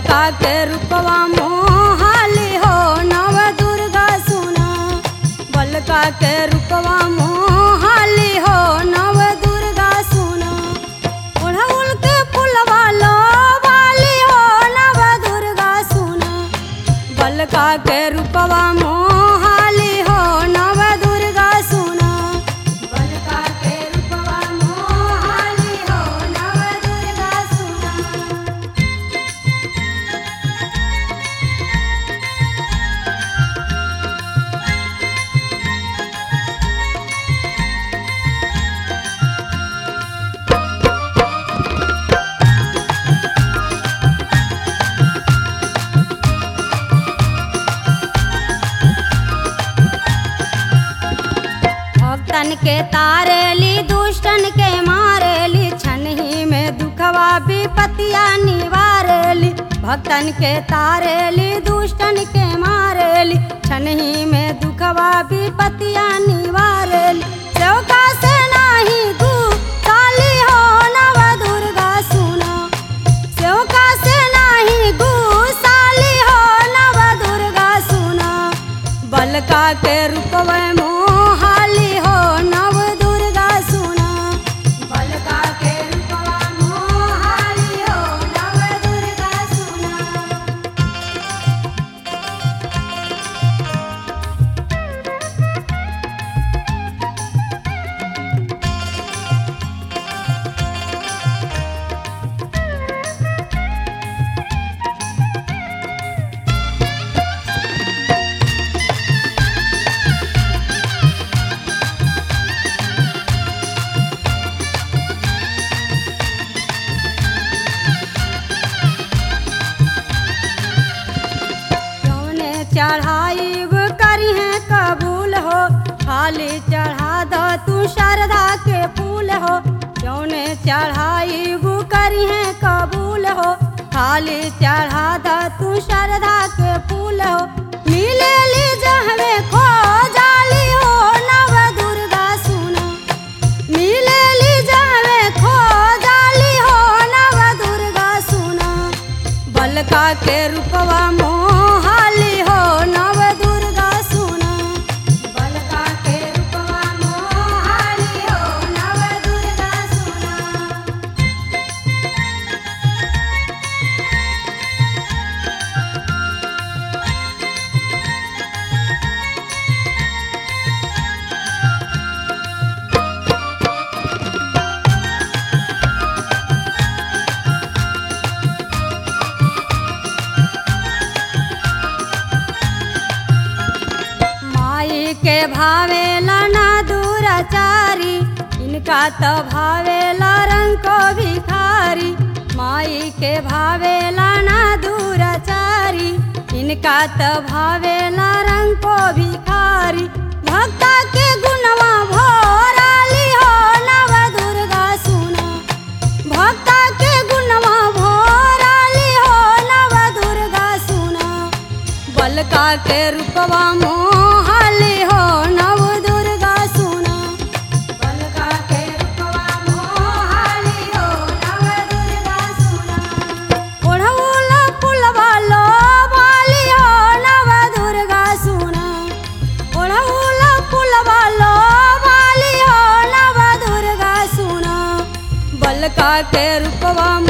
बलका के रूपवा मोहाली हो नव दुर्गा सुना बलका के रूपवा मोहाली हो नव दुर्गा सुना ओढ़ौल के फुलवा लो वाली हो नव दुर्गा सुना बलका के रूपवा मोहाली हो नव दुर्गा सुना बलका के रूपवा मोहाली हो नव दुर्गा सुना भक्तन के तारेली दुष्टन के मारेली छनही में दुखवा विपतिया निवारेली भक्तन के तारेली दुष्टन के मारेली छनही में दुखवा विपतिया निवारेली चौका से नाही गु काली हो नव दुर्गा सुना चौका से नाही गु साली हो नव दुर्गा सुना बलका के रूपवे मोहाली हो नव दुर्गा सुना बलका के रूपवा मोहाली हो नव दुर्गा सुना जौने चढ़ाई करी है कबूल हो खाली चढ़ा दो तू श्रद्धा के फूल हो जौने चढ़ाई करी है कबूल हो खाली चढ़ा दो तू श्रद्धा के फूल हो मिले ली जहवे खो जाली हो नव दुर्गा सुना मिले ली जहवे खो जाली हो नव दुर्गा सुना बलका के रूपवा मोहाली हो नव दुर्गा सुना बलका के रूपवा मोहाली हो नव दुर्गा सुना माई के भावेला ना दूराचारी इनका तो भावेला रंग को भिखारी माई के भावेला ना दूराचारी इनका तो भावेला रंग को भिखारी भक्ता के गुणवा भोराली हो नव दुर्गा सुना भक्ता के गुणवा भोराली हो नव दुर्गा सुना बलका के रूपवा मोहाली हो नव दुर्गा सुना बलका के रूपवा मोहाली हो नव दुर्गा सुना ओढ़ौल फुलवा लो वाली हो नव दुर्गा सुना ओढ़ौल फुलवा लो वाली हो नव दुर्गा सुना बलका के रूपवा